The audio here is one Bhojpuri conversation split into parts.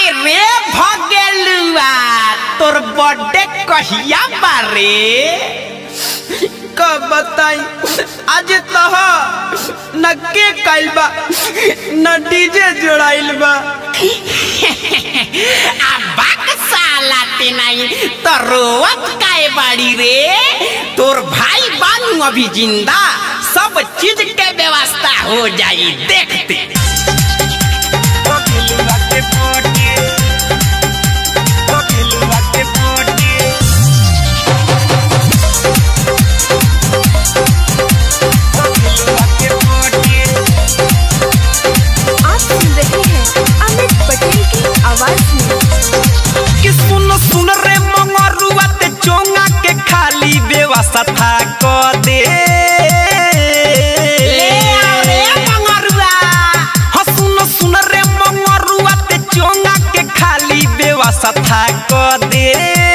अरे रे भगेलुआ तोर बर्थडे कहिया बारे कब बताई आज तह न के कइल बा न डीजे जोड़ाइल बा आ बाक साला ते नहीं तो रोवत काए बाड़ी रे तोर भाई बानू अभी जिंदा सब चीज के व्यवस्था हो जाई देखते आप सुन रहे हैं अमित पटेल की आवाज में कि सुन सुन रे मंगरुआ ते चोंगा के खाली व्यवस्था क दे ले आओ रे मंगरुआ हाँ सुन सुन रे मंगरुआ ते चोंगा के खाली व्यवस्था क दे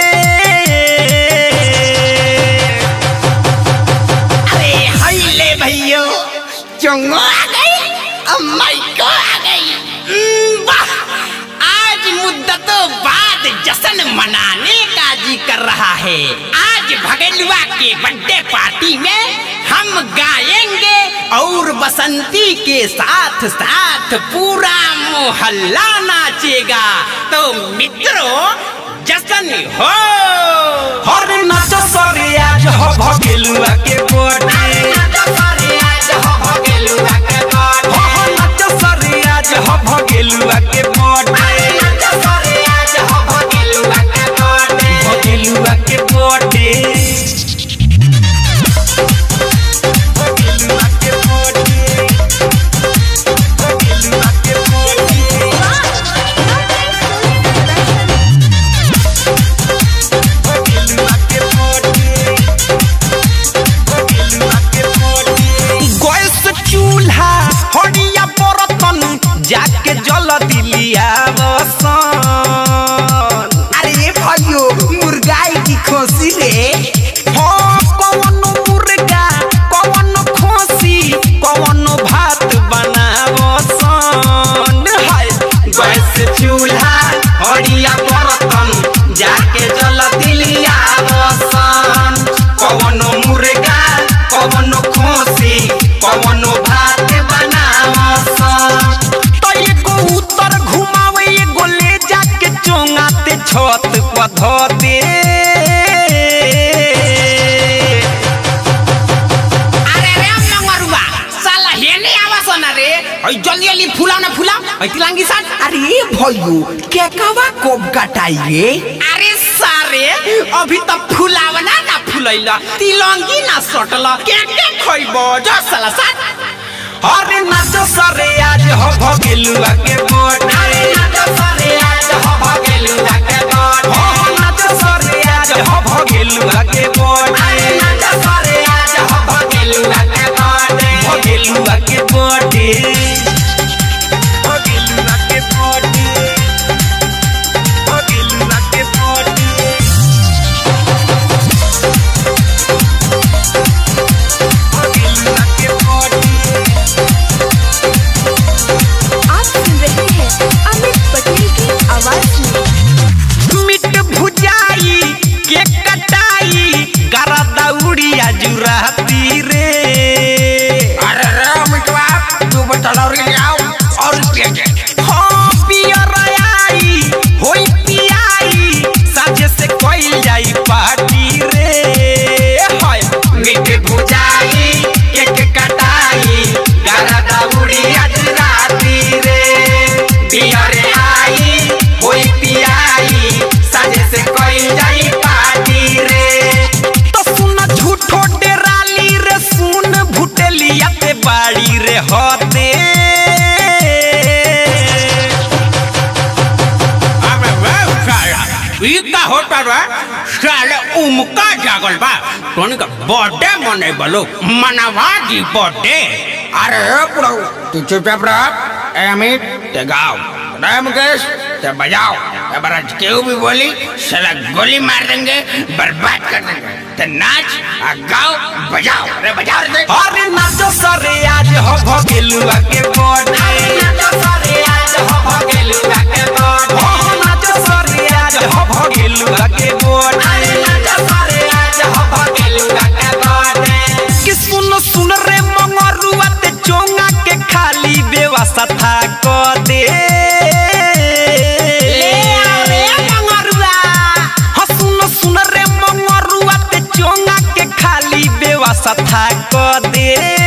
अरे हाय ले भैयो चोंगो आ गई अम्माई को आ गई उम्म, वाह आज मुद्दतों बाद जश्न मनाने का जी कर रहा है आज भगेलुआ के बर्थडे पार्टी में हम गाएंगे और बसंती के साथ साथ पूरा मोहल्ला नाचेगा तो मित्रों जश्न हो हर नाच सरे आज हो भगेलुआ के बर्थडे नाच सरे आज हो भगेलुआ के बर्थडे हो नाच सरे आज हो भगेलुआ के बर्थडे नाच सरे आज हो भगेलुआ के बर्थडे भगेलुआ के बर्थडे भगेलुआ के बर्थडे भगेलुआ के बर्थडे गैस चूल्हा हड़िया बर्तन जाके जल दिलिया बसन अरे भाइयों मुर्गाई की खोसी रे हाँ कौन मुर्गा कौन खोसी कौन भात बनावसन हाय गैस चूल्हा हड़िया बर्तन जाके जल दिलिया बसन कौन मुर्गा कौन खोसी कौन भात बनावसन तो एगो उत्तर घुमावे एगो ले जाके चोंगाते छत पर धो दे अरे रे मंगरुआ साला हेने आवास ना रे ओइ जल्दी जल्दी फुलाओ ना फुलाओ ओइ तिलांगी साथ अरे भाइयों केकवा कोब कटाई रे अरे सारे अभी तक फुलावना ना फुलैला तिलंगी ना सटला के के खइबो जो साला साथ अरे नाच सरे आज हो भगेलुआ के बोट अरे नाच सरे आज हो भगेलुआ के बोट हो नाच सरे आज हो भगेलुआ के बोट अरे नाच सरे आज हो भगेलुआ के बोट भगेलुआ के बोट भगेलुआ के बोट भगेलुआ के बोट भगेलुआ के बोट आप सुन रहे हैं अमित पटेल की आवाज में मिट भुजाई के कटाई गरा दौड़िया जुराती रे अरे रे मिटवा तू बतला रे आओ और हाँ पियर आई होई पियाई साझे से कोई जाई पार्टी रे हाय मिट भुजाई के कटाई गरा दौड़िया जुराती रे पियर आई होई पियाई साझे से कोई जाई पार्टी रे तो सुन झूठो डेराली रे सुन भुटेलिया ते बाड़ी रे होते अबे वे साला ई का होता रे साले उमका जागल बा तोनी का बर्थडे मने बलो मनवा दी बर्थडे अरे पुड़ो तू चुपचाप रह ए अमित ते गाओ रे मुकेश ते बजाओ ए बराज केहू भी बोली साला गोली मार देंगे बर्बाद कर देंगे ते नाच आ गाओ बजाओ रे बजाओ रे अरे नाचो सरे आज हो भगेलुआ के बर्थडे नाचो सरे आज हो भगेलुआ के बर्थडे व्यवस्था क दे